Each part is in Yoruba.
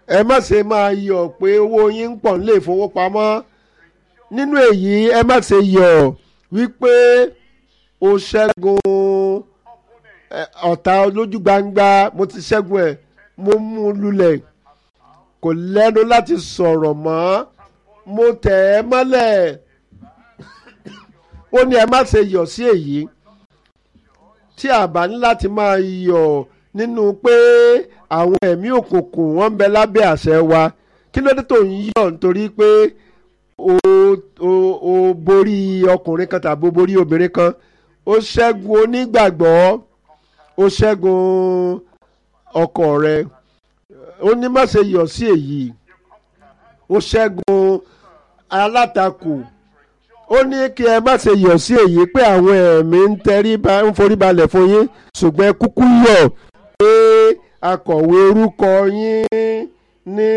ẹ má ṣe máa yọ̀ pé owó yín ń pọ̀ nílé ìfowópamọ́ nínú èyí ẹ má ṣe yọ̀ wípé o ṣẹ́gun ọ̀tá lójú gbangba mo ti ṣẹ́gun ẹ̀ mo mú un lulẹ̀ kò lẹ́nu láti sọ̀rọ̀ mọ́ mo tẹ̀ ẹ́ mọ́lẹ̀ ó ní ẹ má ṣe yọ̀ sí èyí tí a bá ní láti máa yọ̀ nínú pé àwọn ẹ̀mí òkùnkùn wọ́n ń bẹ lábẹ́ àṣẹ wa kí ló dé tó ń yọ̀ nítorí pé o o o borí ọkùnrin kan tàbí o borí obìnrin kan o ṣẹ́gun onígbàgbọ́ o ṣẹ́gun ọkọ rẹ ó ní má ṣe yọ̀ sí èyí ó ṣẹ́gun alátakò ó ní kí ẹ má ṣe yọ̀ sí èyí pé àwọn ẹ̀mí ń tẹrí ba ń forí balẹ̀ fún yín ṣùgbọ́n ẹ kúkú yọ̀ pé akọ̀wé orúkọ yín ní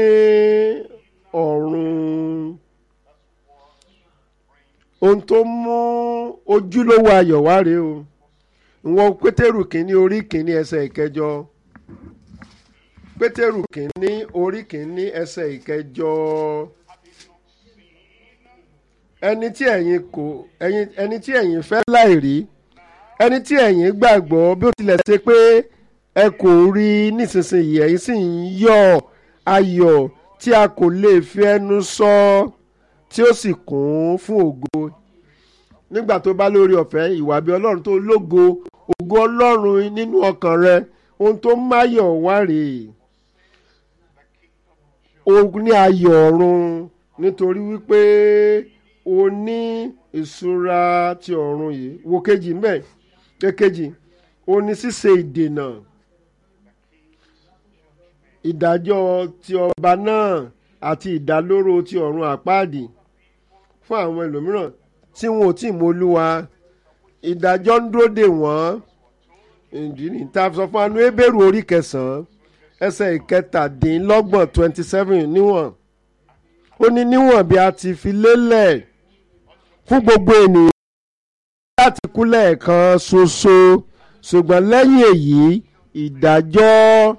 ọ̀run ohun tó mú ojúlówó ayọ̀ wá rèé o ìwọ̀n pétérù kínní orí kínní ẹsẹ̀ ìkẹjọ pétérù kínní orí kínní ẹsẹ̀ ìkẹjọ ẹni tí ẹ̀yin kò ẹ̀yin ẹni tí ẹ̀yin fẹ́ láìrí ẹni tí ẹ̀yin gbàgbọ́ bí ó tilẹ̀ ṣe pé ẹ kò rí nísinsìnyí ẹ̀yin sì ń yọ̀ ayọ̀ tí a kò lè fi ẹnu sọ tí ó sì kún fún ògo nígbà tó bá lórí ọ̀fẹ́ ìwà bí ọlọ́run tó lógo ògo ọlọ́run nínú ọkàn rẹ ohun tó máyọ̀ wá rèé o ní ayọ̀ ọ̀run nítorí wípé o ní ìṣúra ti ọ̀run yìí wo kejì mbẹ́ kékejì o ní ṣíṣe ìdènà ìdájọ́ ti ọba náà àti ìdálóró ti ọ̀run àpáàdì fún àwọn ẹlòmíràn tí wọn ò tí ì mọ olúwa ìdájọ́ ń dúró dè wọ́n ìdí ní ta sọ fún anú ebéèrú orí kẹsàn-án ẹsẹ̀ ìkẹtàdínlọ́gbọ̀n twenty seven níwọ̀n ó ní níwọ̀n bí a ti fi lélẹ̀ fún gbogbo ènìyàn láti kú lẹ́ẹ̀kan ṣoṣo ṣùgbọ́n lẹ́yìn èyí ìdájọ́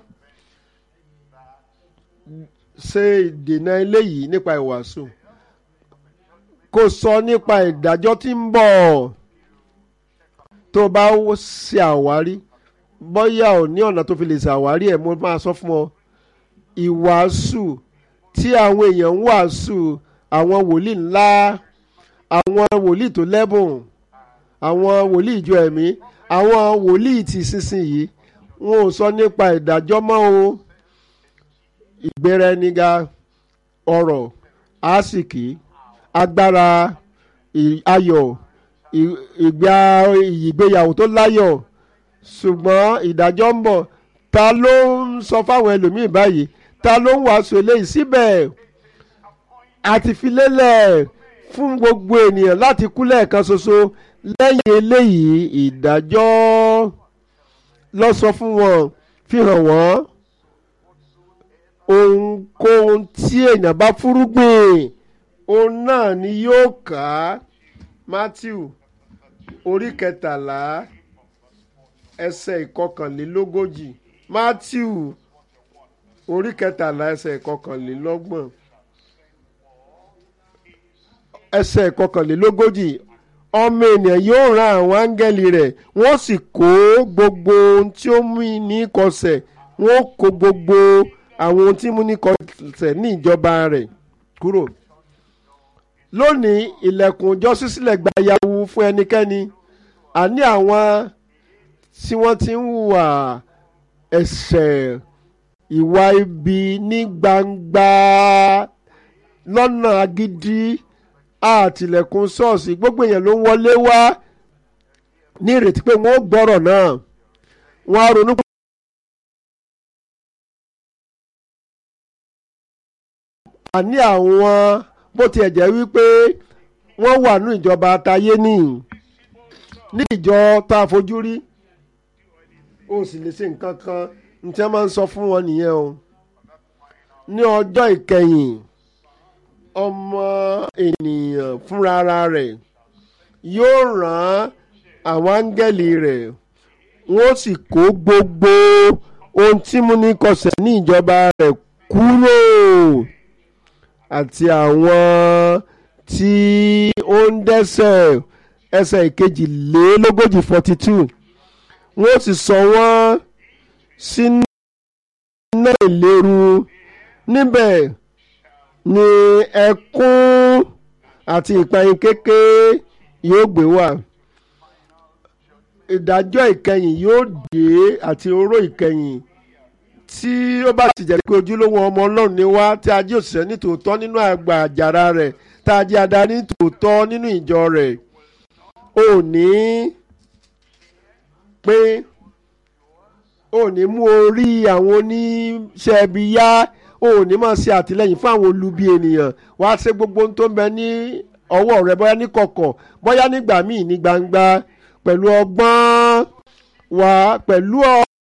ṣe ìdènà eléyìí nípa ìwàásù kò sọ nípa ìdájọ́ tí ń bọ̀ tó bá ṣe àwárí bóyá ò ní ọ̀nà tó fi lè ṣàwárí ẹ̀ mo máa sọ fún ọ ìwàásù tí àwọn èèyàn ń wàásù àwọn wòlíì ńlá àwọn wòlíì tó lẹ́bùn àwọn wòlíì ìjọ ẹ̀mí àwọn wòlíì ti sísìnyí wọn ò sọ nípa ìdájọ́ mọ́ o ìgbéra ẹni ga ọ̀rọ̀ àsìkí agbára ayọ̀ ìgbà ìgbéyàwó tó láyọ̀ ṣùgbọ́n ìdájọ́ ń bọ̀ ta ló ń sọ fáwọn ẹlòmíín báyìí ta ló ń wàásù eléyìí síbẹ̀ àti fi lélẹ̀ fún gbogbo ènìyàn láti kú lẹ́ẹ̀kan ṣoṣo lẹ́yìn eléyìí ìdájọ́ lọ sọ fún wọn fi hàn wọ́n ohunkóhun tí èèyàn bá fúrúgbìn òun náà ni yóò ká Matthew orí kẹtàlá ẹsẹ̀ ìkọkànlélógójì Matthew orí kẹtàlá ẹsẹ̀ ìkọkànlélọ́gbọ̀n ẹsẹ̀ ìkọkànlélógójì ọmọ ènìyàn yóò ran àwọn áńgẹ́lì rẹ̀ wọ́n sì kó gbogbo ohun tí ó mú ní kọsẹ̀ wọ́n kó gbogbo àwọn ohun tí mú ní kọsẹ̀ ní ìjọba rẹ̀ kúrò lónìí ilẹ̀kùn ọjọ́ ṣíṣílẹ̀ gba yahoo fún ẹnikẹ́ni àní àwọn tí wọ́n ti ń hùwà ẹ̀ṣẹ̀ ìwà ibi ní gbangba lọ́nà agídí àtìlẹ̀kùn ṣọ́ọ̀ṣì gbogbo èèyàn ló ń wọlé wá ní ìrètí pé wọ́n ó gbọ́rọ̀ náà wọ́n á ronú. àní àwọn bó tiẹ̀ jẹ́ wípé wọ́n wà ní ìjọba àtayé nìyí ní ìjọ tá a fojú rí ó sì lè ṣe nǹkan kan ní tí wọ́n máa ń sọ fún wọn nìyẹn o ní ọjọ́ ìkẹyìn ọmọ ènìyàn fúnra rẹ̀ yóò rán àwọn áńgẹ́lì rẹ̀ wọ́n sì kó gbogbo ohun tí mú ní kọsẹ̀ ní ìjọba rẹ̀ kúrò àti àwọn tí ó ń dẹ́ṣẹ̀ ẹsẹ̀ ìkejìlélógójì forty two wọ́n sì sọ wọ́n sínú iná ìléru níbẹ̀ ni ẹkún àti ìpayín kékeré yóò gbé wà ìdájọ́ ìkẹyìn yóò dé àti oró ìkẹyìn tí ó bá ti jẹ́ pé ojúlówó ọmọ ọlọ́run ni wá tí a jẹ́ òṣìṣẹ́ ní tòótọ́ nínú àgbà àjàrà rẹ̀ tá a jẹ́ adarí ní tòótọ́ nínú ìjọ rẹ̀ ò ní pé ò ní mú orí àwọn oníṣẹ́ ibi yá ò ní máa ṣe àtìlẹ́yìn fún àwọn olubi ènìyàn wá ṣe gbogbo ohun tó ń bẹ ní ọwọ́ rẹ bóyá ní kọ̀kọ̀ bóyá nígbà míì ní gbangba pẹ̀lú ọgbọ́n wá pẹ̀lú ọ.